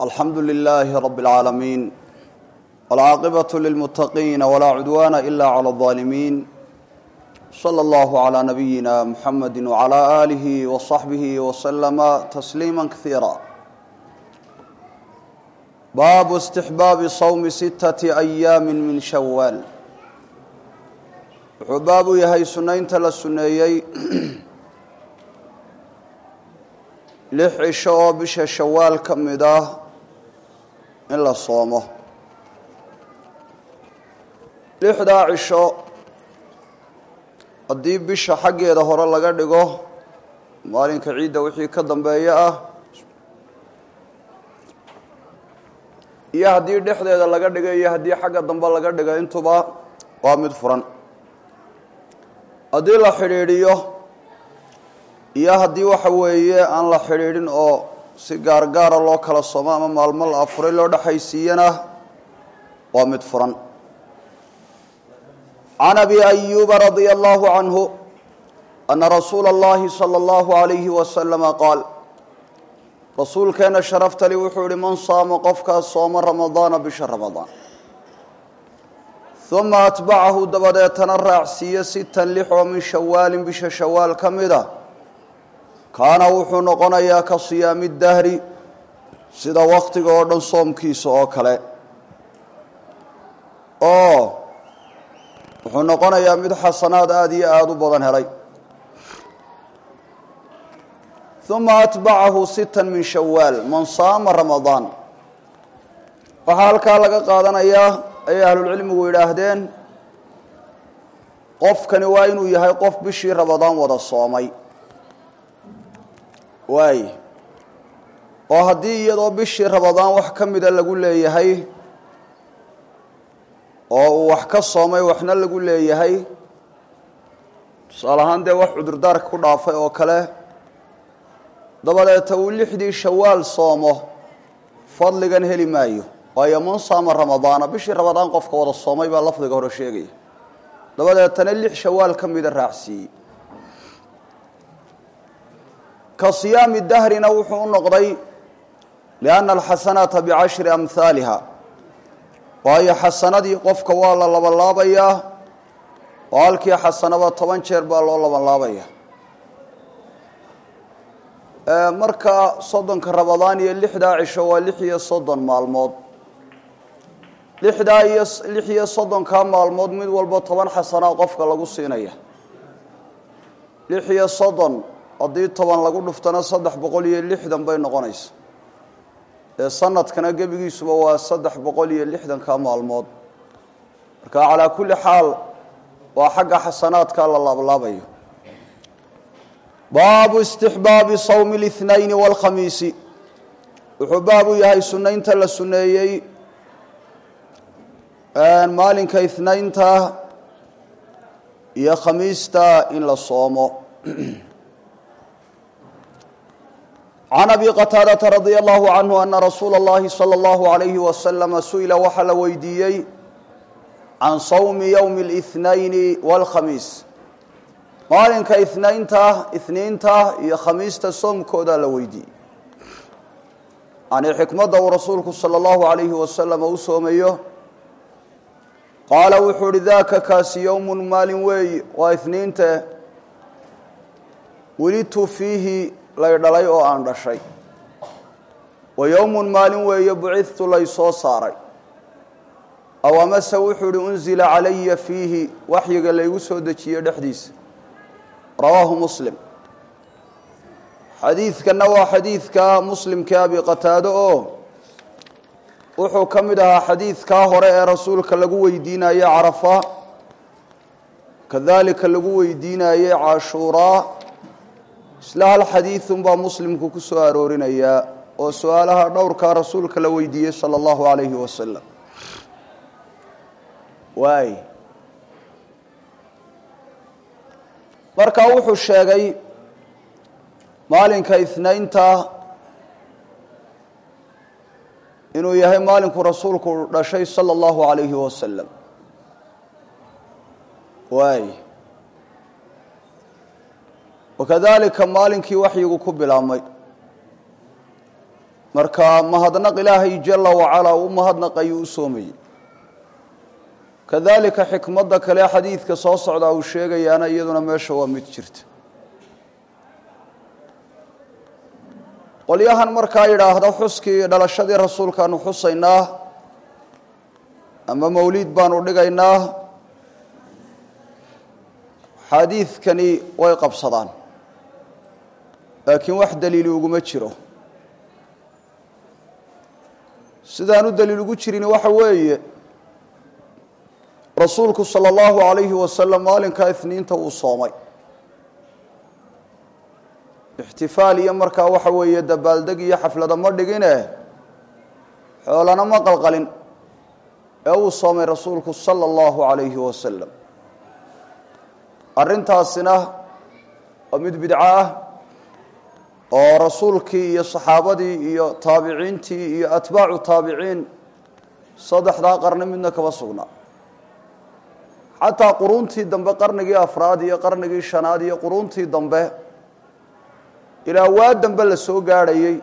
alxamdu lilaahi rabi اlcaalamiin wاlcaaqibaة lilmuttaqiina walaa cudwaana ila clى اظaalimiin slى اllahu عlى nabiyina muxamadi wعlى aalihi waصaxbihi waslama tasliima kaiira baabu istixbaabi sawmi sittati ayaami min shawaal wuxuu baabu yahay sunaynta la suneeyey lix cisho oo bisha shawaal ka mid ah in la soomo lixdaa cisho haddii bisha xaggeeda hore laga dhigo maalinka ciidda wixii ka dambeeya ah iyo haddii dhexdeeda laga dhigo iyo haddii xagga dambe laga dhigo intuba waa mid furan haddii la xidhiidhiyo iyo haddii waxa weeye aan la xidhiidhin oo si gaargaara loo kala somo ama maalmo la afuray loo dhexaysiiyana waa mid furan can abi ayuuba radia allahu canhu ana rasuula اllahi salى اllahu alayhi wasalama qaal rasuulkeena sharaftali wuxuu yihi man saama qofkaas sooma ramadaana bisha ramadaan uma atbacahu dabadeetana raacsiiye sitan lix oo min shawaalin bisha shawaal ka mida kaana wuxuu noqonayaa ka siyaami dahri sida waktiga oo dhan soomkiisa oo kale oo wuxuu noqonayaa mid xasanaad aada iyo aada u badan helay uma atbacahu sitan min shawaal man saama ramadaan waxaa halkaa laga qaadanayaa ayay ahlulcilmigu yidhaahdeen qofkani waa inuu yahay qof bishii ramadaan wada soomay waay oo haddii iyadoo bishii ramadaan wax ka mida lagu leeyahay oo uu wax ka soomay waxna lagu leeyahay tusaale ahaan dee wax cudurdaarka ku dhaafay oo kale dabadeeta uu lixdii shawaal soomo fadligan heli maayo waayo man saama ramadaana bishii ramadaan qofka wada soomay baa lafdiga hore sheegaya dabadeetana lix shawaal ka mida raacsiiyey ka siyaami dahrina wuxuu u noqday lianna alxasanaata bicashri amhaaliha waayo xasanadii qofka waa la labanlaabayaa oo halkii xasanaba toban jeer baa loo labanlaabaya marka soddonka ramadaan iyo lixdaa cisho waa lix iyo soddon maalmood lixdaa iyo lix iyo soddonkaa maalmood mid walba toban xasanaa qofka lagu siinaya lix iyo soddon haddii toban lagu dhuftana saddex boqol iyo lixdan bay noqonaysa ee sanadkana gebigiisuba waa saddex boqol iyo lixdanka maalmood marka calaa kulli xaal waa xagga xasanaadka la laablaabayo baabu istixbaabi sawmi اlithnayni wاlkhamiisi wuxuu baabu yahay sunaynta la suneeyey maalinka ithnaynta iyo khamiista in la soomo can abi qataadata radia allahu canhu ana rasuula اllahi salى اllahu alayhi wasalama su-ila waxaa la weydiiyey can sawmi ywmi اlithnayni wاlkhamiis maalinka inaynta ithniinta iyo khamiista soomkoodaa la weydiiyey yani xikmadda uu rasuulku salى اllahu alayhi wasalama u soomayo qaala wuxuu uhi daka kaasi yowmun maalin weey waa ithniinte welidtu fiihi lay dhalay oo aan dhashay wa yowmun maalin weeye bucidtu lay soo saaray aw amase wuxuu ihi unzila calaya fiihi waxyiga laygu soo dejiye dhexdiisa rawaahu muslim xadiidkanna waa xadiidka muslimkii abi qataado oo wuxuu ka mid ahaa xadiidkaa hore ee rasuulka lagu weydiinaye carafa kadalika lagu weydiinaye cashuuraa isla hal xadiidunbaa muslimku ku soo aroorinayaa oo su-aalaha dhowrkaa rasuulka la weydiiyey sala allahu alayhi wasalam waay markaa wuxuu sheegay maalinka ithnaynta inuu yahay maalinku rasuulku dhashay sala allahu alayhi wasalam waay wakadalika maalinkii waxyigu ku bilaabmay marka mahadnaq ilaahay jala wacalaa u mahadnaqayuu u soomayey kadalika xikmadda kale xadiidka soo socdaa uu sheegayaana iyaduna meesha waa mid jirta qolyahan markaa yidhaahda xuskii dhalashadii rasuulkaanu xusaynaa ama mawliid baanu dhigaynaa xadiidkani way qabsadaan laakiin wax daliili uguma jiro sidaan u daliil ugu jirin waxa weeye rasuulku salى اllahu alayhi wasalam maalinkaa isniinta uu soomay ixtifaal iyo markaa waxa weeye dabaaldeg iyo xaflada ma dhigine xoolana ma qalqalin ee uu soomay rasuulku salى اllahu alayhi wasalam arrintaasina waa mid bidco ah oo rasuulkii iyo saxaabadii iyo taabiciintii iyo atbaacu taabiciin saddexdaa qarni midna kama sugnaa xataa quruuntii dambe qarnigii afraad iyo qarnigii shanaad iyo quruuntii dambe ilaa waa dambe la soo gaadhayey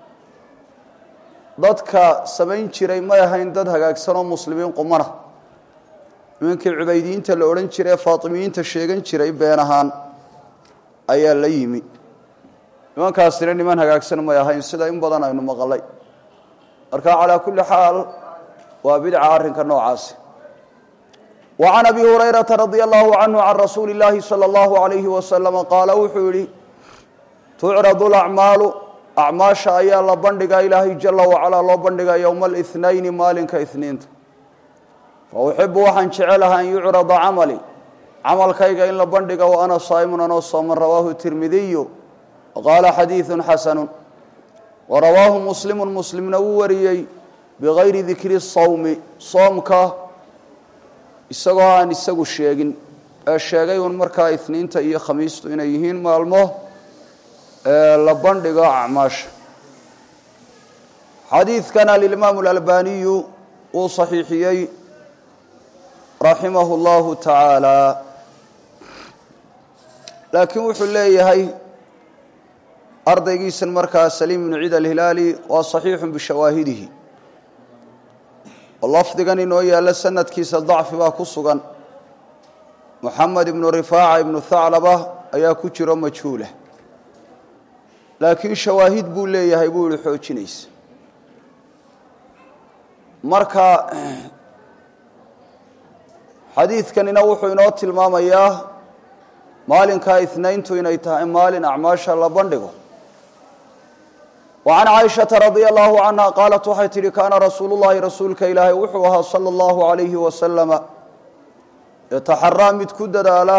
dadka samayn jiray may ahayn dad hagaagsan oo muslimiin qumana nimankii cubaydiyiinta la odhan jiray ee faatimiyiinta sheegan jiray been ahaan ayaa la yimi nimankaasina niman hagaagsan may ahayn sida in badan aynu maqalay marka calaa kulli xaal waa bidca arrinka noocaasi wa can abi hurayrata radia allahu canhu can rasuuli illaahi sala allahu alayhi wasalama qaala wuxuu yihi tucradu lacmaalu acmaasha ayaa la bandhigaa ilaahay jala wacalaa loo bandhigaa yowma alihnayn maalinka ihniinta fa uxibu waxaan jecelaha an yucrada camali camalkayga in la bandhiga wa ana saa'imun anoo sooman rawaahu tirmidiyu waqaala xadiidun xasanu wa rawaahu muslimu muslimna wuu wariyey bigayri dikri sawmi soomka isagoo aan isagu sheegin ee sheegay un markaa isniinta iyo khamiistu inay yihiin maalmo la bandhigo acmaasha xadiidkan alimaam اlalbaniyu wuu صaxiixiyey raximah اllahu taعaalى laakiin wuxuu leeyahay ardaygiisan markaa saliim ibnu ciid alhilaali waa صaxiixu bishawaahidihi oo lafdigan inoo yaalla sanadkiisa dacfi baa ku sugan moxamed ibnu rifaaca ibnu thaclaba ayaa ku jiro majhuula laakiin shawaahid buu leeyahay buu ihi xoojinaysa marka xadiidkanina wuxuu inoo tilmaamayaa maalinkaa inayntu inay tahay maalin acmaasha la bandhigo wa can caaishata radia allahu canha qaalat waxay tidhi kaana rasuulu llahi rasuulka ilaahay wuxuu ahaa sala allahu alayhi wasalama yataxaraa mid ku dadaala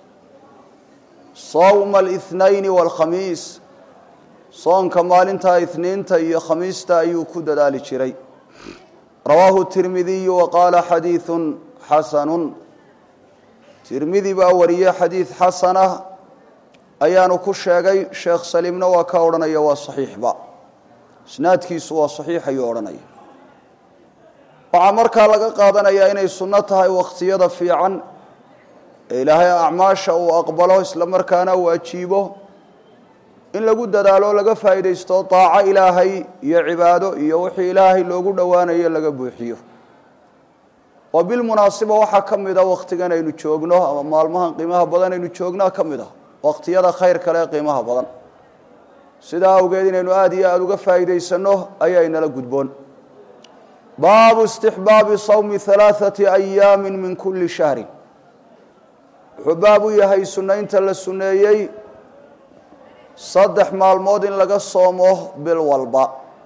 sawma alihnayn waalkhamiis soonka maalintaa isniinta iyo khamiista ayuu ku dadaali jiray rawaahu tirmidiyu wa qaala xadiidun xasanun tirmidi baa wariyey xadiid xasana ayaanu ku sheegay sheekh saliimna waa ka odhanaya waa saxiixba isnaadkiisu waa saxiix ayuu odhanaya waxaa markaa laga qaadanayaa inay sunno tahay wakhtiyada fiican ee ilaahay acmaasha uu aqbalo isla markaana uu ajiibo in lagu dadaalo laga faa'iidaysto daaco ilaahay iyo cibaado iyo wixii ilaahay loogu dhowaanayo laga buuxiyo oo bilmunaasiba waxaa ka mid a wakhtigan aynu joogno ama maalmahan qiimaha badan aynu joognaa ka mid ah wakhtiyada khayr kale ee qiimaha badan sidaa awgeed inaynu aada iyo aada uga faa'iidaysanno ayaa inala gudboon baabu istixbaabi sawmi halaaثati ayaami min kuli shahrin wuxuu baab u yahay sunnaynta la sunneeyey saddex maalmood in laga soomo bil walba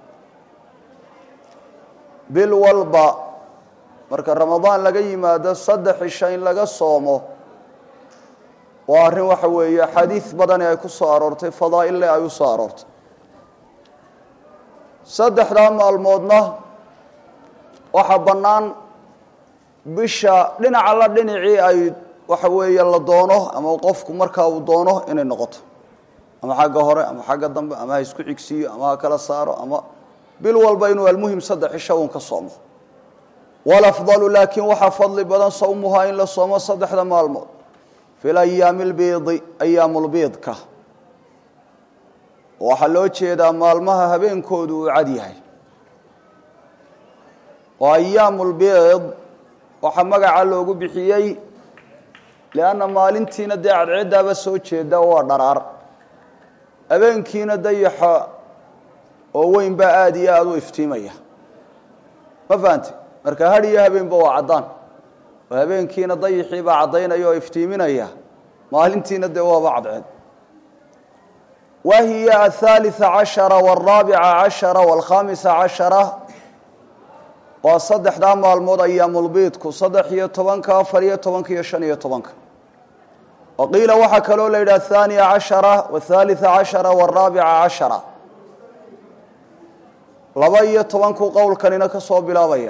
bil walba marka ramadaan laga yimaado saddex cisho in laga soomo waa arrin waxa weeye xadiid badani ay ku soo aroortay fadaa'ille ay u soo aroortay saddexdaa maalmoodna waxaa bannaan bisha dhinaca la dhinacii ay waxa weeye la doono ama qofku markaa uu doono inay noqoto ama xagga hore ama xagga dambe ama ha isku xigsiiyo ama ha kala saaro ama bil walba inuu almuhim saddex cisho uun ka soomo walafdalu laakiin waxaa fadli badan sawmuhaa in la soomo saddexda maalmood fi layaami lbiidi ayaamulbiidka waxaa loo jeedaa maalmaha habeenkoodu uu cad yahay oo ayaamulbiid waxaa magaca loogu bixiyey lianna maalintiina dee cadceeddaaba soo jeeda waa dharaar habeenkiina dayaxa oo weyn baa aada iyo aada u iftiimaya ma fahante marka had iyo habeenba waa caddaan oo habeenkiina dayaxii baa caddaynaya oo iftiiminaya maalintiina dee waaba cadceed wa hiya athalitثa cashara wاlraabica cashara wاlkhamisa cashara waa saddexdaa maalmood ayaamulbiidku saddex iyo tobanka afar iyo tobanka iyo shan iyo tobanka wa qiila waxaa kaloo la yidhaha athaniya cashara wathalitثa cashara wاlraabica cashara laba iyo tobankuu qowlkanina ka soo bilaabaya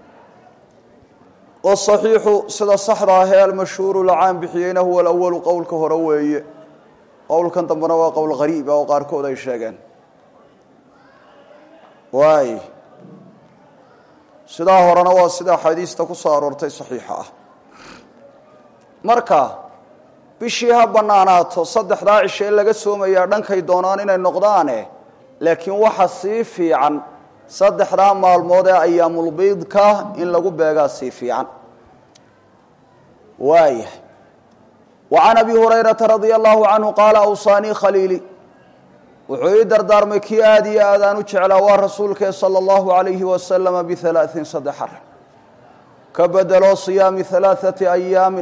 wasaxiixu sida saxda ahee almashhuuru lacaan bixiyeyna huwa alawalu qowlka hore weeye qowlkan dambena waa qowl qariiba oo qaarkood ay sheegeen waay sidaa horena waa sida axaadiista ku soo aroortay saxiixa ah marka bishii ha bannaanaato saddexdaa cishe laga soomayaa dhankay doonaan inay noqdaane laakiin waxa sii fiican saddexdaa maalmood ee ayaamulbiidka in lagu beegaa sii fiican waaya wa can abi hurayrata radia allahu canhu qaala awsaanii khaliili wuxuu ii dardaarmay kii aada iyo aad aan u jeclaa waa rasuulkee sala allahu alayhi wasalama bihalaaثin saddex ar ka bedeloo siyaami halaaثati ayaamin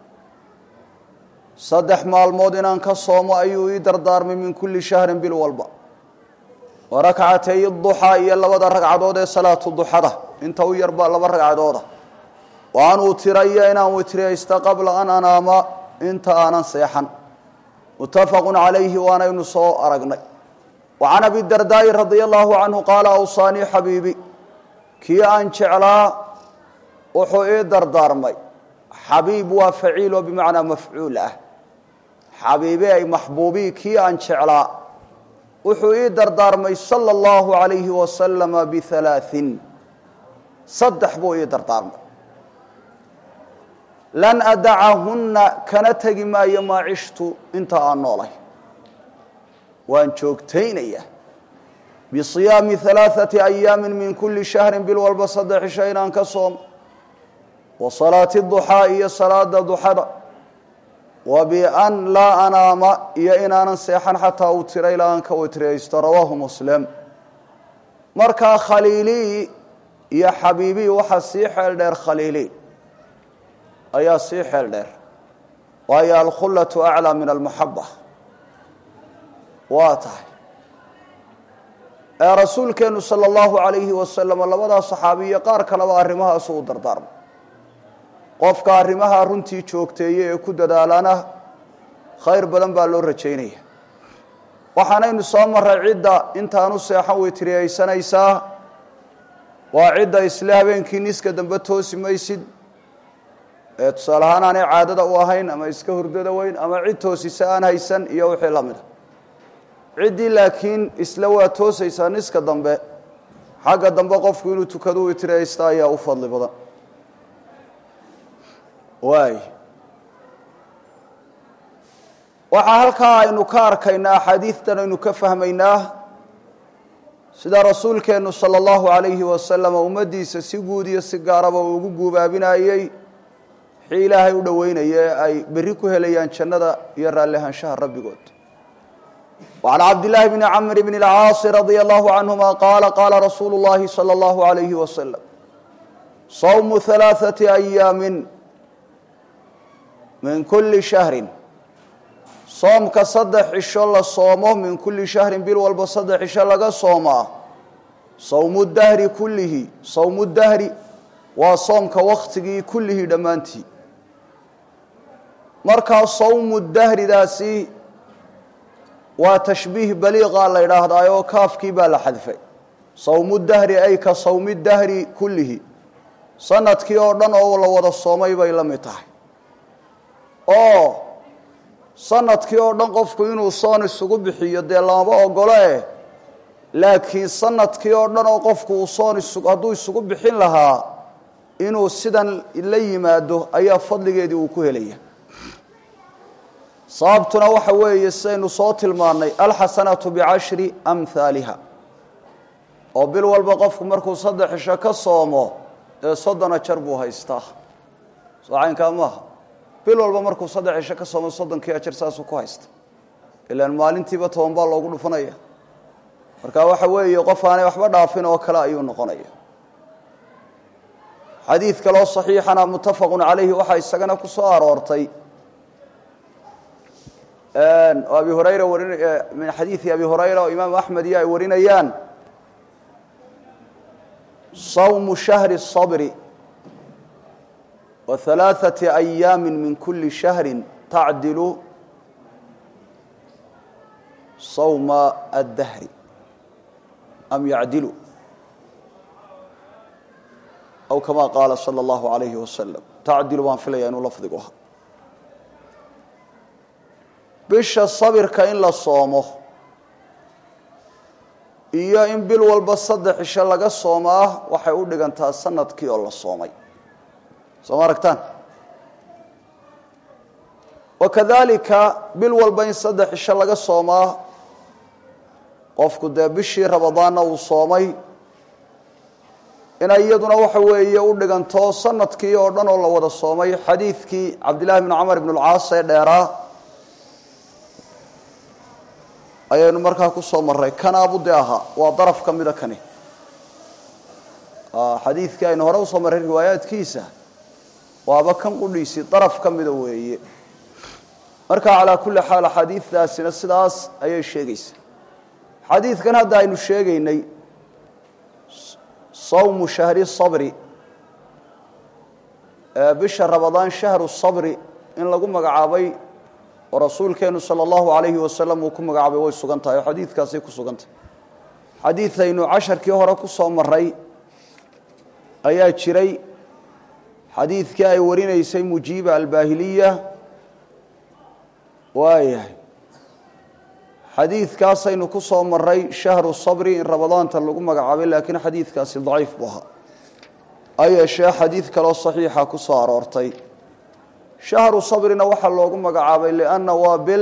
saddex maalmood inaan ka soomo ayuu ii dardaarmay min kulli shahrin bil walba wa rakcatay duxaa iyo labada ragcadood ee salaatu duxada inta u yarbaa laba ragcadooda wa an utirayo inaan witriyaysta qabla an anaama inta aanan seexan muttafaqu calayhi waanaynu soo aragnay wa can abi dardaa'i radia allahu canhu qaala awsaanii xabiibi kii aan jeclaa wuxuu ii dardaarmay xabiib waa faciil oo bimacnaa mafcuul ah xabiibi ay maxbuubii kii aan jeclaa wuxuu ii dardaarmay sala allahu alayhi wasalama bihalaaثin saddex buu ii dardaarmay lan adacahunna kana tegi maayo maa cishtu inta aan noolay waan joogtaynaya bisiyaami halaaثati ayaami min kuli shahri bil walba saddex cisho inaan ka soomo wa salaati duxaa iyo salaada duxada wa bian laa anaama iyo inaanan seexan xataa utira ilaa aan ka witriyaysto rawaahu muslim markaa khaliilii iyo xabiibii waxaa sii xeel dheer khaliili ayaa sii xeel dheer waayo alkhullatu aclaa min almaxaba waa tahay ee rasuulkeennu sala allahu alayhi wasalam labadaa saxaabiyo qaar kaleba arrimahaasu u dardaarmay qofka arrimaha runtii joogteeye ee ku dadaalana khayr badan baa loo rajaynaya waxaanaynu soo maray cidda intaanu seexan witriyaysanaysaa waa cidda isle habeenkii niska dambe toosi maysid ee tusaale ahaan aanay caadada u ahayn ama iska hurdada weyn ama cid toosisa aan haysan iyo wixii la mida ciddii laakiin isle waa toosaysaa niska dambe xagga dambe qofku inuu tukadu witriyaysta ayaa u fadli badan waay waxaa halkaa aynu ka arkaynaa axaadiidtan aynu ka fahmaynaa sida rasuulkeennu sala allahu alayhi wasalam ummaddiisa si guud iyo si gaaraba uu ugu guubaabinayey wixii ilaahay u dhoweynaya ee ay berri ku helayaan jannada iyo raallihaanshaha rabbigood وعن عبد الله بن عمرو بن العاص رضي الله عنهما قال قال رسول الله صلى الله عليه وسلم صوم ثلاثة أيام من كل شهر soomka saddex cisho la soomo min kulli shahrin bil walba saddex cisho laga soomaa sawmu dahri kullihi sawmu dahri waa soomka waktigii kullihii dhammaantii markaa sawmu dahridaasi waa tashbiih baliiqa la yidhaahdaa oo kaafkii baa la xadfay sawmu dahri ay ka sawmi dahri kullihi sanadkii oo dhan oo la wada soomay bay la mid tahay oo sanadkii oo dhan qofku inuu soon isugu bixiyo dee lamaba ogolo eh laakiin sanadkii oo dhan oo qofku uu soon isu hadduu isugu bixin lahaa inuu sidan la yimaado ayaa fadligeedii uu ku helaya sababtuna waxa weeye sidaynu soo tilmaannay alxasanatu bicashri amhaaliha oo bil walba qofku markuu saddex cisho ka soomo ee soddon ajar buu haystaa soo caynkaa maaha bil walba markuu saddex cisho ka soomo soddonkii ajar saasuu ku haysta ilaan maalintiiba toban baa loogu dhufanaya marka waxa weeye qof aanay waxba dhaafin oo kale ayuu noqonaya xadiid kaloo saxiixana muttafaqun calayhi waxaa isagana ku soo aroortay abi hurayra warin min xadiidi abi hurayra oo imaamu axmed iyo ay warinayaan sawmu shahri الصabri wa ثalaaثaةi أyaami min kuli shahri tacdilu sawma aلdahri am yacdilu aw kama qaala salى اllahu عalayhi wasalam tacdilu baan filaya inuu lafdigu ahaa bisha sabirka in la soomo iyo in bil walba saddex cisho laga soomaa waxay u dhigantaa sanadkii oo la soomay soo ma aragtaan wakadalika bil walba in saddex cisho laga soomaa qofku dee bishii ramadaanna uu soomay inay iyaduna waxa weeye u dhiganto sanadkii oo dhan oo la wada soomay xadiidkii cabdillahi bn camar ibn اlcaas ee dheeraa ayaynu markaa ku soo maray kanaabude ahaa waa daraf ka mida kani xadiidkii aynu hore usoo marray riwaayaadkiisa waaba kan qudhiisii daraf ka mida weeye marka calaa kulli xaal axaadiiddaasina sidaas ayay sheegaysa xadiidkan hadda aynu sheegaynay sawmu shahri sabri bisha ramadaan shahru sabri in lagu magacaabay oo rasuulkeenu salى اllahu alayhi wasalam uu ku magacaabay way sugan tahay oo xadiidkaasay ku sugan tahay xadiidaynu casharkii hore ku soo maray ayaa jiray xadiidkii ay warinaysay mujiiba albaahiliya waayahay xadiidkaasaynu ku soo maray shahru sabri in ramadaanta lagu magacaabay laakiin xadiidkaasi daciif buu ahaa ha yeeshee xadiid kaloo saxiixa ku soo aroortay shahru sabrina waxaa loogu magacaabay lianna waa bil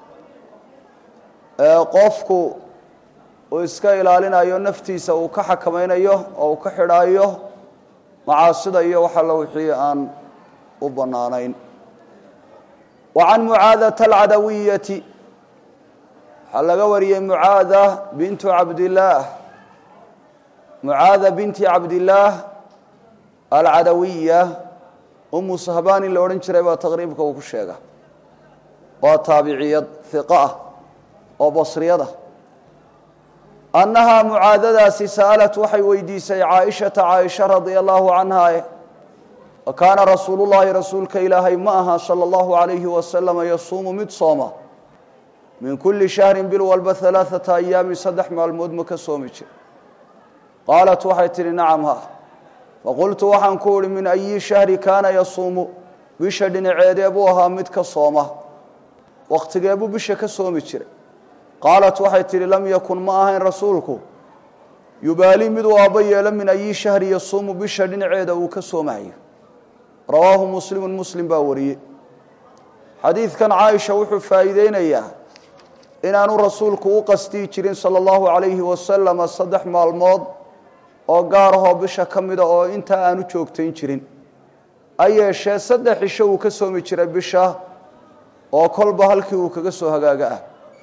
qofku uu iska ilaalinayo naftiisa uu ka xakamaynayo oo uu ka xidhaayo macaasida iyo waxa la wixii aan u bannaanayn wa can mucaadata alcadawiyati waxaa laga wariyey mucaada bintu cabdillaah mucaada binti cabdillaah alcadawiya umu sahbaan in la odhan jiray baa taqriibka uu ku sheega waa taabiciyad hiqo ah oo basriyad ah annahaa mucaadadaasi sa'alat waxay weydiisay caaishata caaisha radia allahu canha wa kaana rasuulu llahi rasuulka ilaahay ma aha sala allahu alayhi wasalama yasuumu mid sooma min kulli shahrin bil walba alaaata ayaamin saddex maalmood ma ka soomi jir qaalat waxay tidhi nacam ha faqultu waxaan ku uhi min ayi shahri kaana yasuumu bisha dhinaceedee buu ahaa mid ka sooma wakhtigee buu bisha ka soomi jiray qaalat waxay tidhi lam yakun ma ahayn rasuulku yubaali miduu aabba yeelo min ayi shahri yasuumu bisha dhinaceeda uu ka soomahayo rawaahu muslimun muslim baa wariyey xadiidkan caaisha wuxuu faa'iideynayaa inaanu rasuulku u qastii jirin sala allahu calayhi wasalama saddex maalmood oo gaar ahoo bisha ka mida oo intaa aanu joogtayn jirin ha yeeshee saddex cisho uu ka soomi jiray bisha oo kolba halkii uu kaga soo hagaaga ah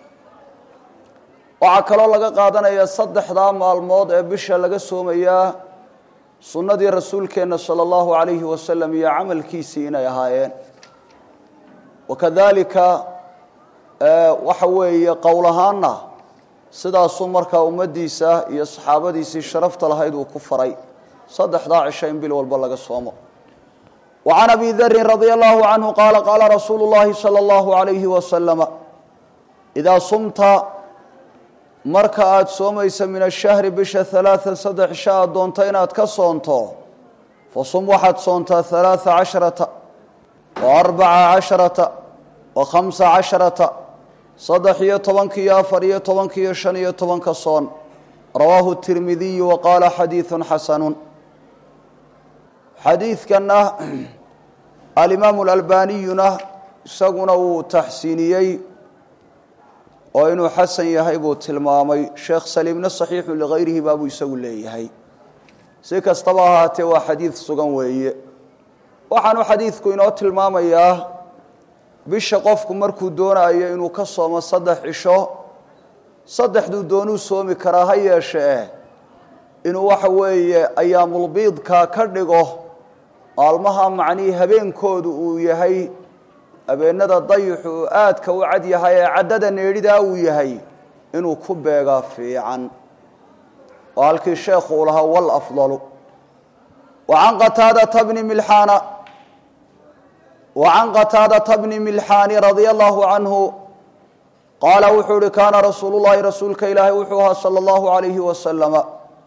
waxaa kaloo laga qaadanaya saddexdaa maalmood ee bisha laga soomayaa sunnadii rasuulkeenna sala allahu calayhi wasalam iyo camalkiisii inay ahaayeen wakadalika waxa weeye qowl ahaanna sidaasuu markaa ummaddiisa iyo saxaabadiisii sharafta lahayd uu ku faray saddexdaa cisho in bil walba laga soomo wa can abi darin radia allahu canhu qaala qaala rasuulu llahi sala allahu alayhi wasalama idaa sumta marka aada soomaysa min ashahri bisha halaaan saddex cisho aad doonto inaad ka soonto fasum waxaad soontaa halaaa casharata wa arbaca casharata wa khamsa casharata saddex iyo tobanka iyo afar iyo tobanka iyo shan iyo tobanka soon rawaahu tirmidiyu wa qaala xadiidun xasanun xadiidkanna alimaamu alalbaniyuna isaguna wuu taxsiiniyey oo inuu xasan yahay buu tilmaamay sheekh saliimna saxiixu ligayrihi baabuu isagu leeyahay si kastaba ahaatee waa xadiid sugan weeye waxaanu xadiidku inoo tilmaamayaa bisha qofku markuu doonayo inuu ka soomo saddex cisho saddexduu doonuu soomi karaa ha yeeshee inuu waxa weeye ayaamulbiidka ka dhigo maalmaha macnihii habeenkoodu uu yahay habeenada dayixu uu aadka u cad yahay ee caddada needhidaa uu yahay inuu ku beegaa fiican oo halkii sheekhu uu lahaa walafdalu wa can qataadata bni milxaana wa can qataadata bni milxaani radia allahu canhu qaala wuxuu uhi kaana rasuulu llahi rasuulka ilaahay wuxuu ahaa sala allahu alayhi wasalama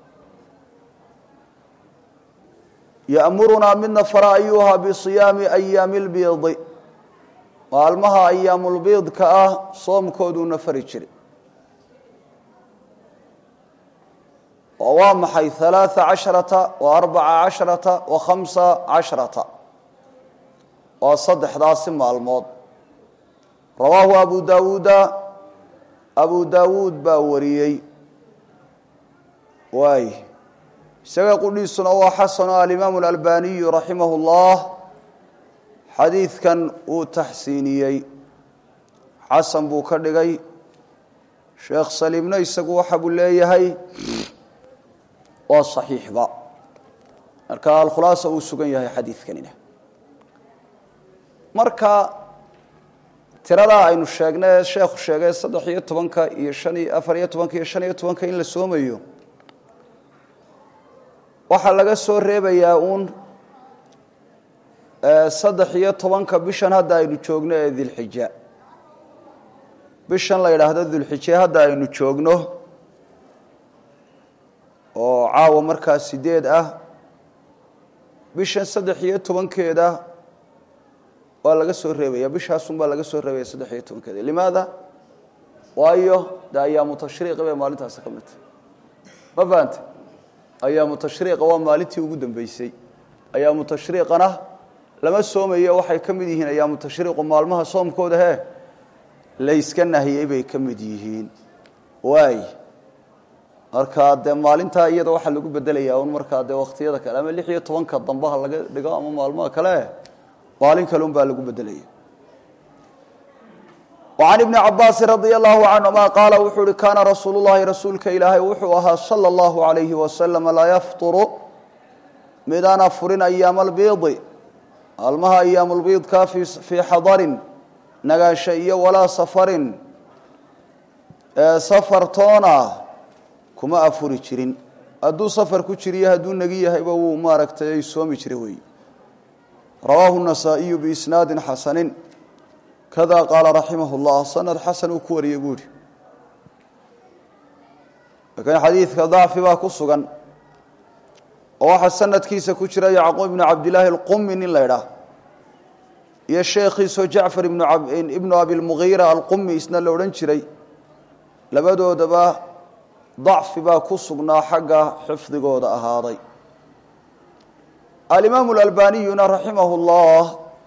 ya'murunaa midna fara ayuha bisiyaami ayaami lbiidi maalmaha ayaamulbiidka ah soomkooduuna fari jiray oo waa maxay halaaa casharata wa arbaca casharata wa khamsa casharata waa saddexdaasi maalmood rawaahu abu daawuuda abu daawuud baa wariyey waay isaga qudhiisuna waa xasano alimaamu alalbaniyu raximah اllah xadiidkan wuu taxsiiniyey xasan buu ka dhigay sheekh saliimna isagu waxa buu leeyahay waa صaxiixba marka alkhulaasa uu sugan yahay xadiidkanina marka tiradaa aynu sheegnay sheekhu sheegay saddex iyo tobanka iyo han afar iyo tobanka iyo shan iyo tobanka in la soomayo waxaa laga soo reebayaa uun saddex iyo tobanka bishan hadda aynu joogno ee dilxija bishan la yidhaahdo dulxije hadda aynu joogno oo caawa markaa sideed ah bishan saddex iyo tobankeeda waa laga soo reebaya bishaasun baa laga soo reebaya saddex iyo tobankeeda limaada waayo de ayaamu tashriiqi bay maalintaasi ka mid tahay ma fahante ayaamu tashriiqa waa maalintii ugu dambeysay ayaamu tashriiqana lama soomayo waxay ka mid yihiin ayaamu tashriiqu maalmaha soomkooda he layska nahiyey bay ka mid yihiin waay markaa dee maalintaa iyada waxaa lagu bedelayaa un markaa dee waktiyada kale ama lix iyo tobanka dambaha laga dhigo ama maalmaha kale maalin kale un baa lagu bedelaya وعن بن cabاasi رضي الله عنهma qاala wuxuu uhi kana rasuul الlahi rasuulka ilaahay wuxuu ahaa slى الlaه عaليهi وasلم laa yfطru midaana furin أyaam اlbiidi maalmaha ayaam اlbiidka fii xadarin nagaansha iyo walaa safarin safartoona kuma afuri jirin hadduu safar ku jiriyo hadduu negi yahayba wuu maaragtay soomi jira wey rawaahu النasaaئiyu بisnaadi xasani kada qaala raximah اllah sanad xasan uu ku wariyey buu ihi laakiin xadiidka dacfi baa ku sugan oo waxaa sanadkiisa ku jira yacquub ibnu cabdillaahi alqumi nin la ydhaah iyo sheekhiisoo jacfar ibnu abilmugiira alqumi isna la odhan jiray labadoodaba dacfi baa ku sugnaa xagga xifdigooda ahaaday alimaamu alalbaniyuna raximah اllah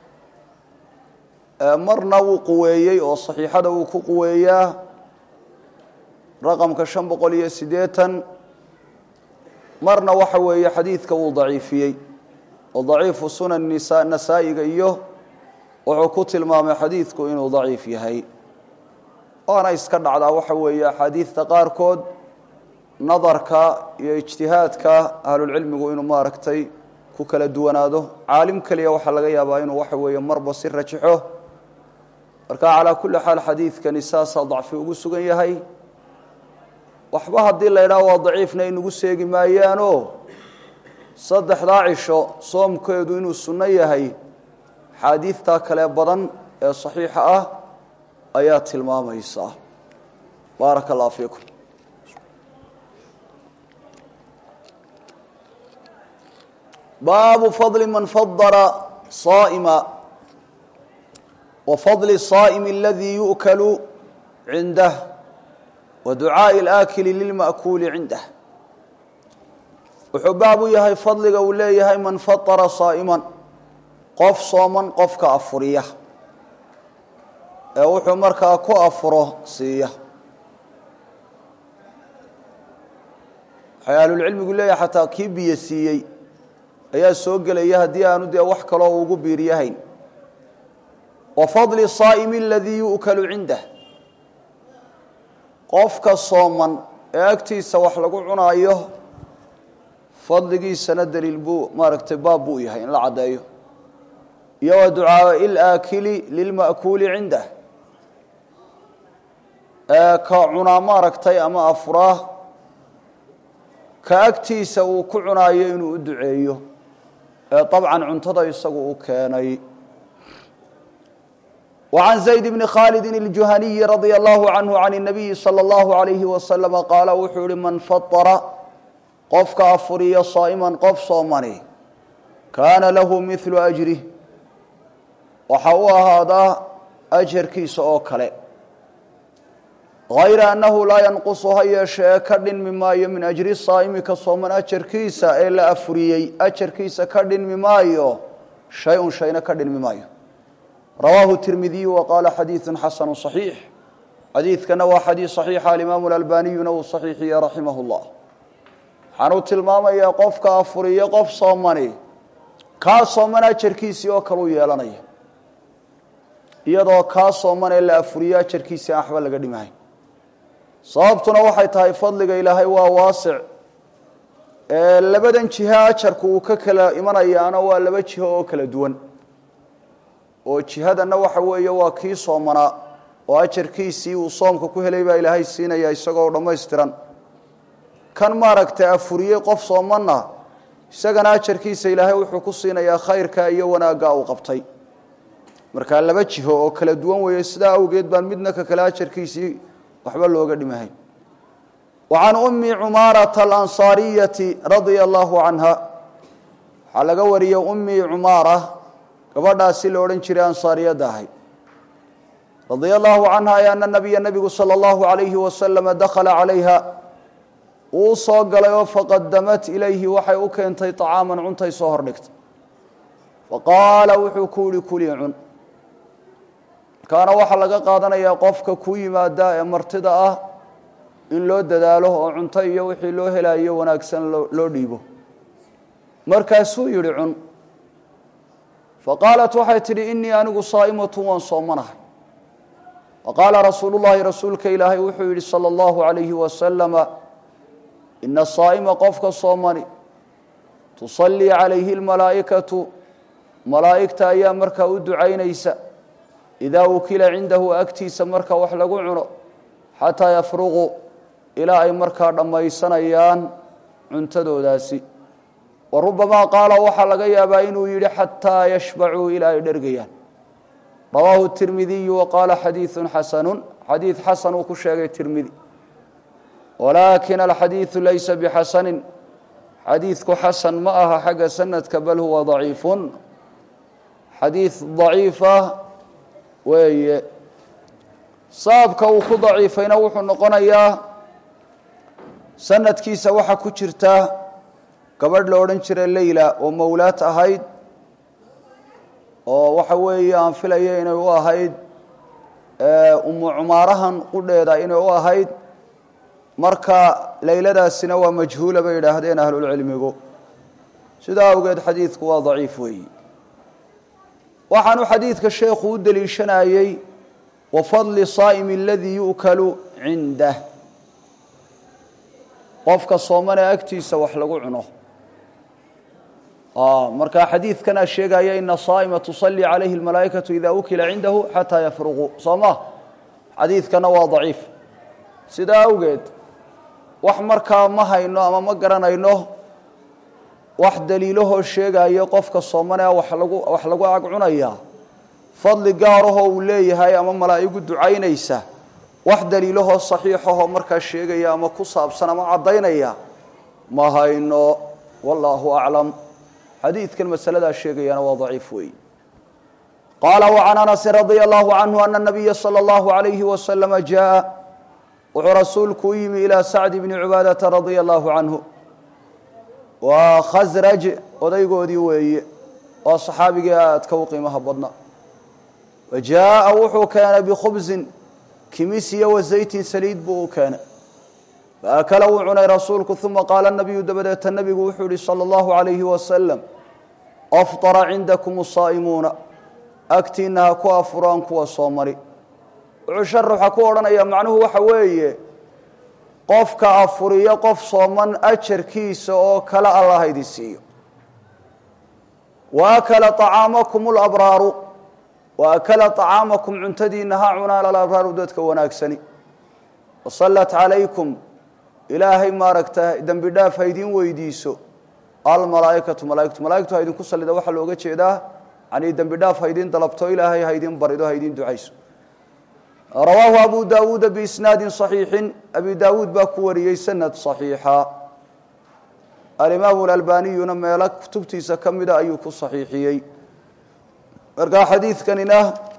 marna wuu quweeyey oo saxiixada wuu ku quweeyaa raqamka shan boqol iyo siddeetan marna waxa weeye xadiidka wuu daciifiyey oo daciifu sunan nasaa'iga iyo wuxuu ku tilmaamay xadiidku inuu daciif yahay waana iska dhacdaa waxa weeye axaadiidta qaarkood nadarka iyo ijtihaadka ahlulcilmigu inuu maaragtay ku kala duwanaado caalim keliya waxaa laga yaabaa inuu waxa weeye marba si rajaxo marka calaa kulli xaal xadiidkani saasaa dacfi ugu sugan yahay waxba haddii la ydhaha waa daciifna inugu seegi maayaanoo saddexdaa cisho soomkeedu inuu sunno yahay axaadiidtaa kale badan ee saxiixa ah ayaa tilmaamaysa baaraka allah fiikum baabu fadli man fadara saa'ima وفضل الصائم الذي يؤكل عنده ودعاء الآكل للمأكول عنده wuxuu baab u yahay fadliga uu leeyahay man faطara صaaئما qof sooman qofka afuriya ee wuxuu markaa ku afuro siiya waxay ahlulcilmigu leeyahay xataa kii biyo siiyey ayaa soo gelaya haddii aanu dee wax kaloo ugu biiryahayn wa fadli saa'imi aladii yu'kalu cindah qofka sooman ee agtiisa wax lagu cunaayo fadligiisana daliil buu maaragtay baab buu yahay in la caddeeyo iyo wa ducaai ilaakili lilma'kuuli cindah ee ka cunaa maaragtay ama afuraa ka agtiisa uu ku cunaayo inuu u duceeyo ee dabcan cuntada isagu u keenay وعن زيد بن khالد الجuhني رضي الله عنه عن النبي صلى الله عليه وسلم قال wuxuu hi mن فطر qofka afuriya صائما qof soomani kaana lahu مثل أجره waxa u ahaadaa أجرkiisa oo kale غayra أنahu laa ينqص ha yeeshee ka dhinmi maayo min أجri الصاa'mi ka sooman أjarkiisa ee la afuriyey أjarkiisa ka dhinmi maayo shay-un shayna ka dhinmi maayo rawaahu tirmidiyu wa qaala xadiidu xasanu صaxiix xadiidkana waa xadiis صaxiixa alimaamu اlalbaniyuna uu صaxiixiye raximah اllah waxaanuu tilmaamayaa qofka afuriyo qof soomani kaa sooman ajarkiisii oo kaleu yeelanaya iyadoo kaa sooman ee la afuriyo ajarkiisii aan waxba laga dhimahayn sababtuna waxay tahay fadliga ilaahay waa waasic ee labadan jiho ajarku uu ka kala imanayaana waa laba jiho oo kala duwan oo jihadana waxa weeye waa kii soomanaa oo ajarkiisii uu soomka ku helay baa ilaahay siinaya isagoo dhammaystiran kan maaragtay afuriyey qof soomanna isagana ajarkiisa ilaahay wuxuu ku siinayaa khayrka iyo wanaagga uu qabtay markaa laba jiho oo kala duwan weeye sidaa awgeed baan midna ka kale ajarkiisii waxba looga dhimahay wa can ummi cumaarata alansaariyati radia allahu canha waxaa laga wariyey ummi cumaara gabadhaasi la odhan jiray ansaariyadda ahayd radia allahu canha ay ana nabiya nebigu sala allahu alayhi wasalama dakhala calayha uu soo galay oo faqadamat ilayhi waxay u keentay طacaaman cuntay soo hordhigtay faqaala wuxuu ku yihi kulii cun markaana waxaa laga qaadanayaa qofka ku yimaada ee martida ah in loo dadaalo oo cunto iyo wixii loo helayo wanaagsan loo dhiibo markaasuu yihi cun faqaalat waxay tidhi inii anigu saa'imatu waan soomanahay faqaala rasuulu llahi rasuulka ilaahay wuxuu yidhi salى اllahu alayhi wasalama ina saa'ima qofka soomani tusallii calayhi اlmalaa'ikatu malaa'igta ayaa markaa u ducaynaysa idaa ukila cindahu agtiisa marka wax lagu cuno xataa yafruquu ilaa ay markaa dhammaysanayaan cuntadoodaasi wa rubamaa qaala waxaa laga yaabaa inuu yidhi xataa yashbacuu ilaa ay dhergayaan rawaahu tirmidiyu wa qaala xadiidu xasanu xadiid xasan uu ku sheegay tirmidi walaakin alxadiidu laysa bixasanin xadiidku xasan ma aha xagga sanadka bal huwa daciifun xadiid daciifa weeye sababka uu ku daciifayna wuxuu noqonayaa sanadkiisa waxaa ku jirta gabadh la odhan jiray leyla oo mawlaad ahayd oo waxa weeye aan filaya inay u ahayd umu cumaarahan qudheeda inay u ahayd marka leyladaasina waa majhuula bay yidhaahdeen ahlulcilmigu sidaa awgeed xadiidku waa daciif weeyi waxaanu xadiidka sheekhu u deliishanayey wa fadli saa'imi aladii yu'kalu cindah qofka soomane agtiisa wax lagu cuno marka xadiidkana sheegaya ina saa'ima tusalii calayhi اlmalaa'ikatu ida ukila cindahu xataa yafruquu soo ma xadiidkana waa daciif sidaa awgeed wax markaa ma hayno ama ma garanayno wax daliilahoo sheegayo qofka soomane wax lagu wax lagu ag cunaya fadli gaarahoo uu leeyahay ama malaa'igu ducaynaysa wax daliilahoo saxiixahoo markaa sheegaya ama ku saabsan ama caddaynaya ma hayno wallaahu aclam xadiidkan masaladaa sheegayana waa daciif weeyi qaala وcan anasin radia allahu canhu ana nabiya salى اllahu عalayhi wasalama jaءa wuxuu rasuulku u yimi ilaa sacd bni cubaadata radia allahu canhu waa khasraj odaygoodii weeye oo saxaabigii aadka u qiimaha badna wa jaaءa wuxuu keenay bikhubsin kimis iyo wa zaytin saliid buu u keenay faakala wuu cunay rasuulku uma qaala nabiyu dabadeeta nabigu wuxuu yihi salى اllahu عalayhi wasalam afطara cindakum الsaa'imuuna agtiina ha ku afuraan kuwa soo mari wuxuu sharaxa ku odhanaya macnuhu waxa weeye qofka afuriyo qof sooman ajarkiisa oo kale alla haydin siiyo wa akala طacaamakum اlabraaru wa akala طacaamakum cuntadiina ha cunaan alabraaru dadka wanaagsani wasallat calaykum ilaahay maaragta dembi dhaaf ha idin weydiiso almalaaikatu malaaikatu malaigtu ha idinku sallida waxaa looga jeedaa yani dembi dhaaf ha idin dalabto ilaahay ha idin barido ha idin ducayso rawaahu abu daawuuda biisnaadin صaxiixin abi daawuud baa ku wariyey sanad صaxiixa alimaamu alalbaniyuna meelo kutubtiisa ka mida ayuu ku saxiixiyey markaa xadiidkanina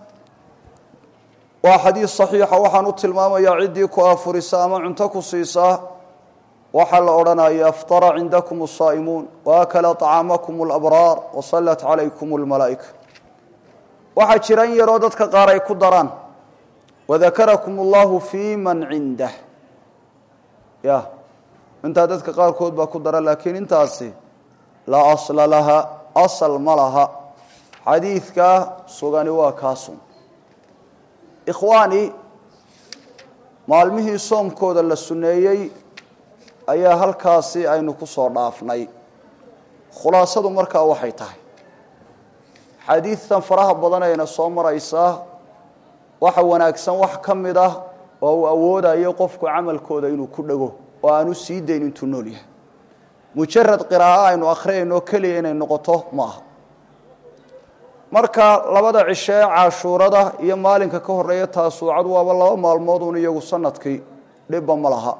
waa xadiid صaxiixa waxaan u tilmaamayaa ciddii ku afurisa ama cunto ku siisaa waxaa la odhanaya aftara cindakum الsaa'imuun waakala طacaamakum اlabraar wasallat calaykum اlmalaa'ika waxaa jira in yaroo dadka qaar ay ku daraan wadakarakum اllahu fi man cindah ya intaa dadka qaarkood baa ku dara laakiin intaasi laa asla laha asal ma laha xadiidka sugani waa kaasun ikhwaani maalmihii soomkooda la sunneeyey ayaa halkaasi aynu ku soo dhaafnay khulaasadu markaa waxay tahay xadiidtan faraha badanayna soo maraysaa waxa wanaagsan wax ka mid ah oo uu awoodayo qofku camalkooda inuu ku dhego oo aanu sii dayn intuu nool yahay mujarad qiraa'o aynu akhriyayno keliya inay noqoto ma aha marka labada cisho ee cashuurada iyo maalinka ka horeeya taasuucadu waaba laba maalmood un iyagu sanadkii dhibba ma laha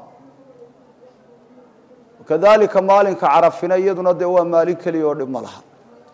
kadalika maalinka carafina iyaduna dee waa maalin keliya oo dhib ma laha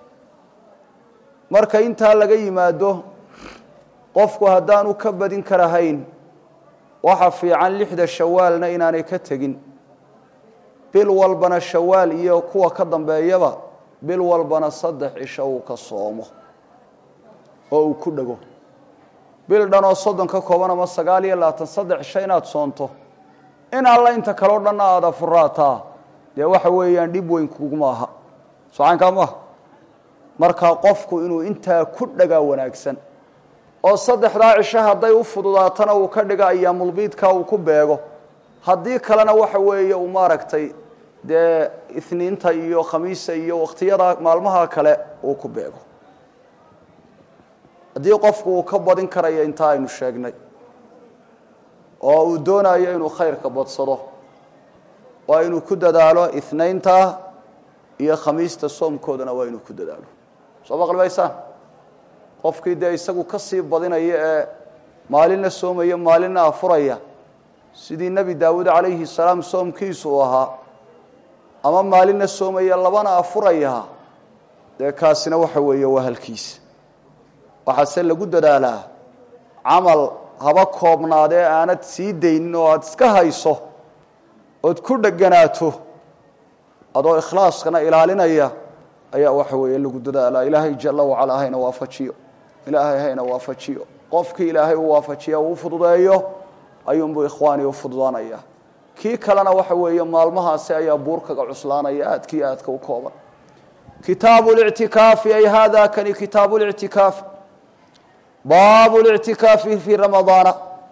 marka intaa laga yimaado qofku haddaanu ka badin karahayn waxa fiican lixda shawaalna inaanay ka tegin bil walbana shawaal iyo kuwa ka dambeeyaba bil walbana saddex cisho uu ka soomo oo uu ku dhego bil dhan oo soddon ka kooban ama sagaal iyo labaatan saddex cisho inaad soonto in alla inta kaleo dhanna aada furaataa dee waxa weeyaan dhib weyn kuguma aha socaankaa maaha markaa qofku inuu intaa ku dhagaa wanaagsan oo saddexdaa cisho hadday u fududaatana uu ka dhiga ayaamulbiidka uu ku beego haddii kalena waxa weeye uu maaragtay dee isniinta iyo khamiisa iyo wakhtiyada maalmaha kale uu ku beego haddii qofku uu ka badin karayo intaa aynu sheegnay oo uu doonayo inuu khayrka badsado waa inuu ku dadaalo inaynta iyo khamiista soomkoodana waa inuu ku dadaalo soo maqlibaysaan qofkii dee isagu ka sii badinaya ee maalinna soomaya maalinna afuraya sidii nebi daawuud calayhi salaam soomkiisu uu ahaa ama maalinna soomaya labana afuraya dee kaasina waxa weeye waa halkiisa waxaase lagu dadaalaa camal haba koobnaadee aanad sii daynin oo aada iska hayso ood ku dheganaato adoo ikhlaaskana ilaalinaya ayaa waxa weeye lagu dadaalaa ilaahay jala wacala hayna waafajiyo ilaahay hayna waafajiyo qofkii ilaahay u waafajiya uu fududeeyo ayuunbuu ikhwaani u fududaanaya kii kalena waxa weeye maalmahaasi ayaa buurkaga cuslaanaya aadkii aadka u kooban kitaabu lictikaafi ay hada kani kitaabu lictikaafi baabu lictikaafi fii ramadaana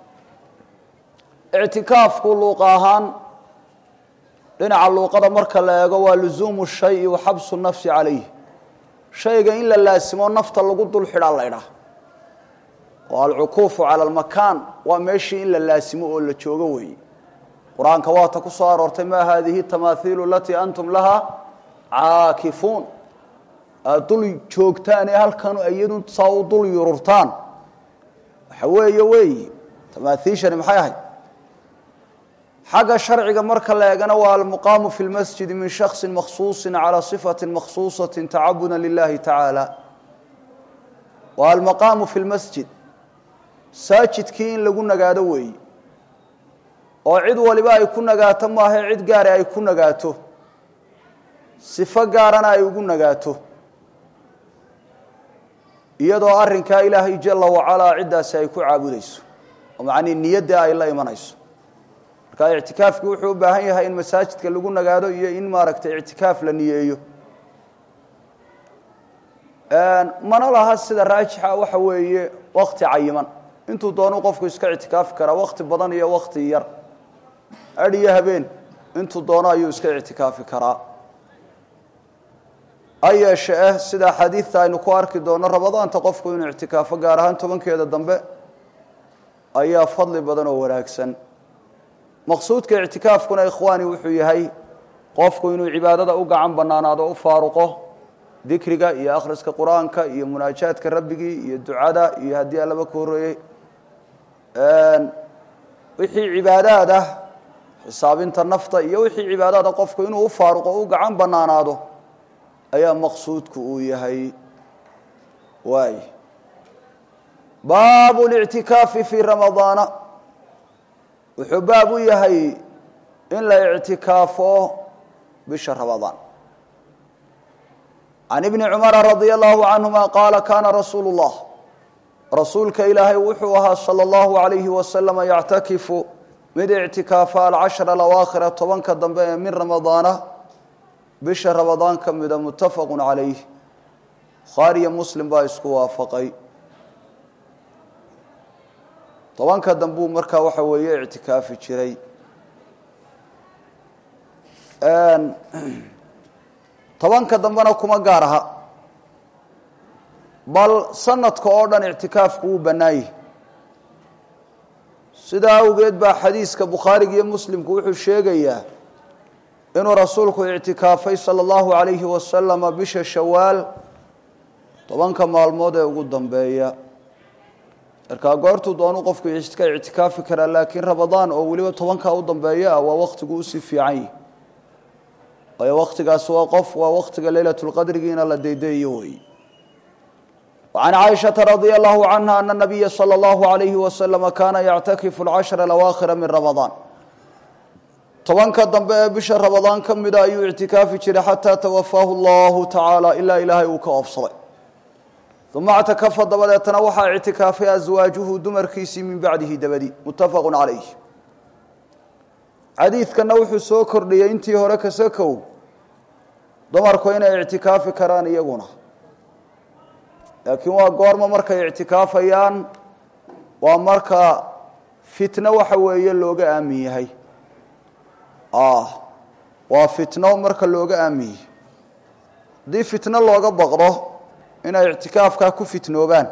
ictikaafku luuqa ahaan dhinaca luuqada marka la eego waa luzuumu shayi wa xabsu nafsi calayh shayga in la laasimo nafta lagu dul xidhaa la ydhaah oo alcukuufu cala almakaan waa meeshii in la laasimo oo la joogo weeye qur-aanka waata ku soo aroortay maa haadihi tamaahiilu alatii antum laha caakifuun aada dul joogtaan ee halkan iyadu saa u dul yururtaan waxa weeye weeyi tamaaiishani maxay ahayd xagga sharciga marka la eegana waa almuqaamu fi lmasjidi min shaksi makhsuusi calى صifati makhsuusaةi tacabuda lilahi tacaala waa almaqaamu fi lmasjid saajidkii in lagu nagaado weeyi oo cid waliba ay ku nagaato maahae cid gaare ay ku nagaato sifo gaarana ay ugu nagaato iyadoo arrinkaa ilaahay jala wacalaa ciddaasi ay ku caabudayso oo macnii niyadda ay la imanayso marka ictikaafkii wuxuu u baahan yahay in masaajidka lagu nagaado iyo in maaragtay ictikaaf la niyeeyo mana laha sida raajixa waxa weeye wakti cayiman intuu doonu qofku iska ictikaafi karaa wakti badan iyo wakti yar adh iyo habeen intuu doono ayuu iska ictikaafi karaa ha yeeshe eh sida xadiidta aynu ku arki doono ramadaanta qofku inuu ictikaafo gaar ahaan tobankeeda dambe ayaa fadli badan oo wanaagsan maqsuudka ictikaafkuna ikhwaani wuxuu yahay qofku inuu cibaadada u gacan banaanaado o u faaruqo dikriga iyo akhriska qur-aanka iyo munaajaadka rabbigii iyo ducada iyo haddii allaba ka horreeyey wixii cibaadaad ah xisaabinta nafta iyo wixii cibaadaada qofku inuu u faaruqo o u gacan banaanaado ayaa maqsuudku uu yahay waay baabu lictikaafi fii ramadaana wuxuu baab u yahay in la ictikaafo bisha ramadaan can ibni cumara radia allahu canhuma qaala kaana rasuulu اllah rasuulka ilaahay wuxuu ahaa salى اllahu alayhi wasalama yactakifu mid ictikaafa alcashra alawaakhira tobanka dambe ee min ramadaana bisha ramadaan ka mida muttafaqu calayh bukhaariyo muslim baa isku waafaqay tobanka dambuu markaa waxa weeye ictikaafi jiray tobanka dambena kuma gaar aha bal sanadka oo dhan ictikaafku wuu bannaayey sidaa awgeed baa xadiiska bukhaariga iyo muslimku wuxuu sheegayaa inuu rasuulku ictikaafay sala allahu calayhi wasalama bisha shawaal tobanka maalmood ee ugu dambeeya markaa goortuu doonu qofku ka ictikaafi karaa laakiin ramadaan oo weliba tobankaa u dambeeya ah waa waktigu usii fiican yihi waayo waktigaas waa qof waa waktiga leylat lqadrigiina la daydayayo wey وعن عائشة رضي الله عنها أن النبي صلى الله عليه وسلم كان يعتكف العشر الأواخر من رمضان tobanka dambe ee bisha ramadaan ka mida ayuu ictikaafi jiray xataa tawafaahu allahu tacaala ilaa ilaahay uu ka oobsaday uma اctakafa dabadeetana waxaa ictikaafay aswaajuhu dumarkiisii min bacdihi dabadi muttafaqu calayh xadiidkana wuxuu soo kordhiyey intii hore kasakow dumarku inay ictikaafi karaan iyaguna laakiin waa goorma markay ictikaafayaan waa marka fitno waxa weeye looga aamin yahay waa fitno marka looga aamin yahay haddii fitno looga baqdo inay ictikaafkaa ku fitnoobaan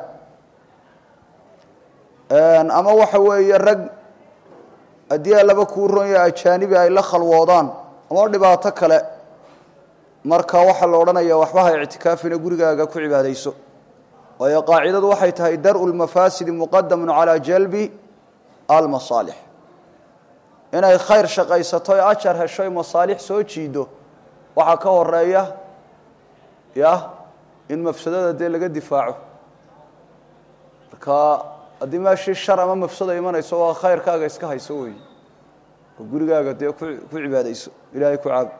ama waxa weeye rag haddii laba kuu ronya ajaanibi ay la khalwoodaan ama dhibaato kale marka waxaa la odhanaya waxba ha ictikaafina gurigaaga ku cibaadayso waayo qaacidadu waxay tahay dar-u lmafaasidi muqadamun calaa jalbi almasaalix inay khayr shaqaysato e ajar heshoy masaalix soo jiido waxaa ka horeeya ya in mafsadada dee laga difaaco marka haddii meeshii shar ama mafsada imanayso waa khayrkaaga iska hayso wey oo gurigaaga dee ku ku cibaadayso ilaahay ku caabud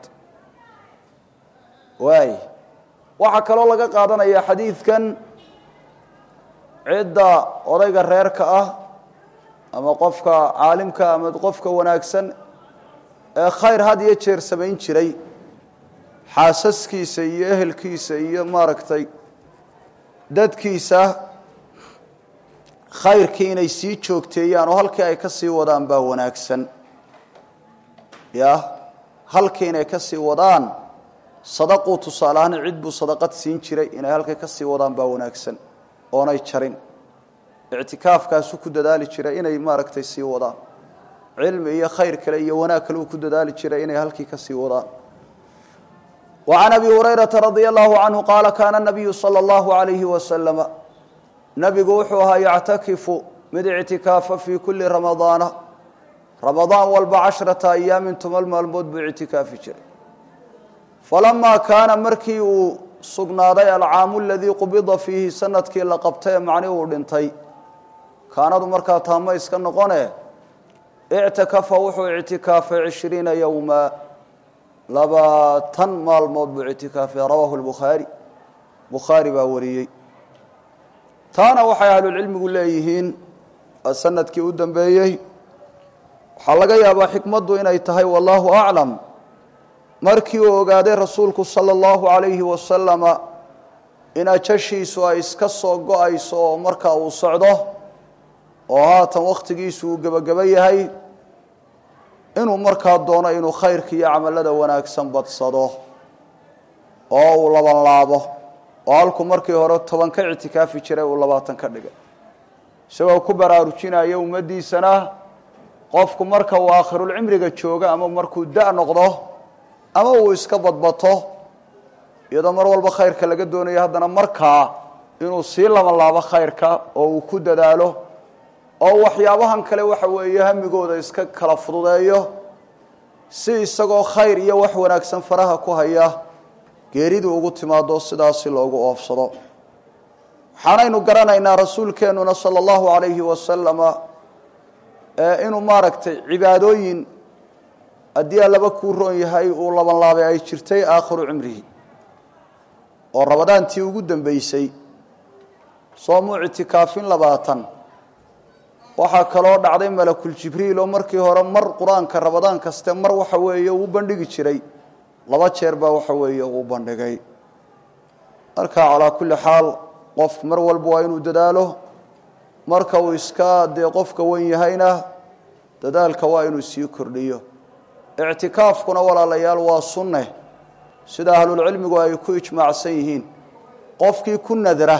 waay waxaa kaloo laga qaadanaya xadiidkan cidda odayga reerka ah ama qofka caalimka ama qofka wanaagsan ee khayr had iyo jeer samayn jiray xaasaskiisa iyo ehelkiisa iyo maaragtay dadkiisa khayrkii inay sii joogteeyaan oo halkii ay ka sii wadaan baa wanaagsan ya halkii inay ka sii wadaan sadaquu tusaale ahaan cid buu sadaqad siin jiray inay halkay ka sii wadaan baa wanaagsan oonay jarin ictikaafkaasu ku dadaali jiray inay maaragtay sii wadaan cilmi iyo khayr kale iyo wanaag kale uu ku dadaali jiray inay halkii ka sii wadaan وعن أبي هريرة رضي الله عنه قال كان النبي صلى الله عليه وسلم نبgu wuxuu ahaa يcتakiف mid اعtikaafa في kuli رamaضاaن رamaضاan walba caشhرaةa أyaamin toban maalmood buu اعtikaafi jiray فalamaa kaana markii uu sugnaaday alcaamu اladii qubida fiihi sanadkii la qabtay ee macni uu dhintay kaanadu markaa taamo iska noqone اctakafa wuxuu اعtikaafay عiشhriina yowma labaatan maalmood buu ictikaafay rawaahu lbukhaari bukhaari baa wariyey taana waxay ahlulcilmigu leeyihiin waa sanadkii u dambeeyey waxaa laga yaabaa xikmaddu inay tahay wallaahu aclam markii uu ogaaday rasuulku sala allahu calayhi wasalama in ajashiisu ay iska soo go-ayso oo markaa uu socdo oo haatan wakhtigiisu uu gebageba yahay inuu markaa doono inuu khayrka iyo camalada wanaagsan badsado oo uu labanlaabo oo halku markii hore toban ka ictikaafi jiray uu labaatan ka dhigay isagoo ku baraarujinaya ummaddiisana qofku marka uu aakhirulcimriga joogo ama markuu da' noqdo ama uu iska badbato iyadoo mar walba khayrka laga doonayo haddana markaa inuu sii labanlaabo khayrka oo uu ku dadaalo oo waxyaabahan kale waxa weeye hamigooda iska kala fududeeyo si isagoo khayr iyo wax wanaagsan faraha ku haya geeridu ugu timaado sidaasi loogu oofsado waxaanaynu garanaynaa rasuulkeennuna sala allahu calayhi wasalama inuu maaragtay cibaadooyin haddii allaba kuu roon yahay uu labanlaabay ay jirtay aakhiru cimrihi oo rabadaantii ugu dambeysay soomuu ictikaafin labaatan waxaa kaloo dhacday malakuljibriil oo markii hore mar qur-aanka rabadaan kaste mar waxa weeye uu bandhigi jiray laba jeer baa waxa weeye uu bandhigay marka calaa kulli xaal qof mar walba waa inuu dadaalo marka uu iska dee qofka wen yahayna dadaalka waa inuu sii kordhiyo ictikaafkuna walaalayaal waa sunne sida ahlulcilmigu ay ku ijmaacsan yihiin qofkii ku nadra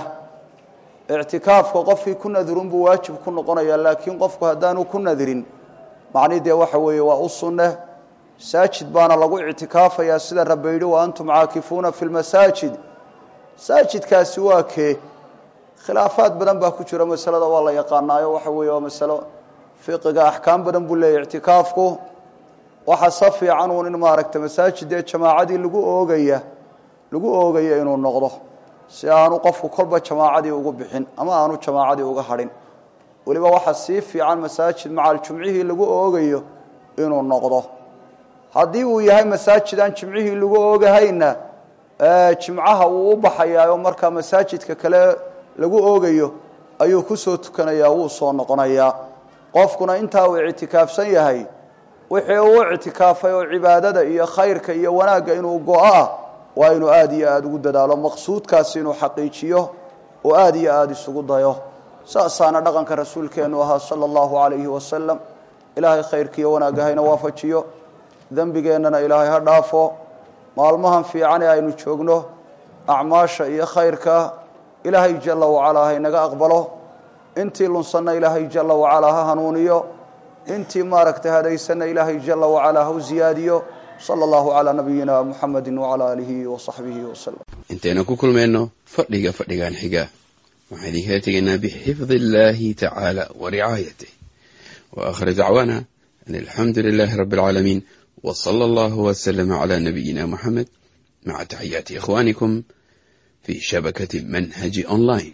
ictikaafka qofkii ku nadrunbuu waajib ku noqonaya laakiin qofku haddaanu ku nadrin macnii dee waxa weeye waa u sunne masaajid baana lagu ictikaafayaa sida rabbi yidhi wa antum caakifuuna fi lmasaajid masaajidkaasi waa kee khilaafaad badan baa ku jira masalada waa la yaqaanaayo waxa weeye waa masalo fiqiga axkaam badan buu leeyahy ictikaafku waxa sa fiican uun in maaragta masaajid dee jamaacadii lagu oogaya lagu oogaya inuu noqdo si aanu qofku kolba jamaacadii ugu bixin ama aanu jamaacadii uga hadhin weliba waxa sii fiican masaajid macal jumcihii lagu oogayo inuu noqdo haddii uu yahay masaajid aan jimcihii lagu oogahayna jimcaha wuu u baxayaayo markaa masaajidka kale lagu oogayo ayuu kusoo tukanayaa wuu soo noqonayaa qofkuna intaa uu ictikaafsan yahay wixii uu ictikaafay oo cibaadada iyo khayrka iyo wanaagga inuu go-o ah waa inuu aada iyo aada ugu dadaalo maqsuudkaasi inuu xaqiijiyo oo aada iyo aada isugu dayo saasaana dhaqanka rasuulkeennu ahaa sala allahu calayhi wasalam ilaahay khayrkiiyo wanaagga hayna waafajiyo dembigeennana ilaahay ha dhaafo maalmahan fiican ee aynu joogno acmaasha iyo khayrka ilaahay jala wacalaa haynaga aqbalo intii lunsanna ilaahay jala wacalaa ha hanuuniyo intii maaragtay hadaysanna ilaahay jala wacalaa ha u ziyaadiyo sala allahu calaa nabiyina muxamedi wacalaa aalihi wasaxbihi wasalam intaynu ku kulmayno fadhiga fadhigan xiga waxaan idinkala tegaynaa bixifdi illaahi tacaala wa ricaayatih wa aakhir dacwaana an alxamdu lilaahi rabbi alcaalamiin w sala allahu waslama cala nabiyina muxamed maca taxiyaati ikhwaanikum fi shabakati manhaji online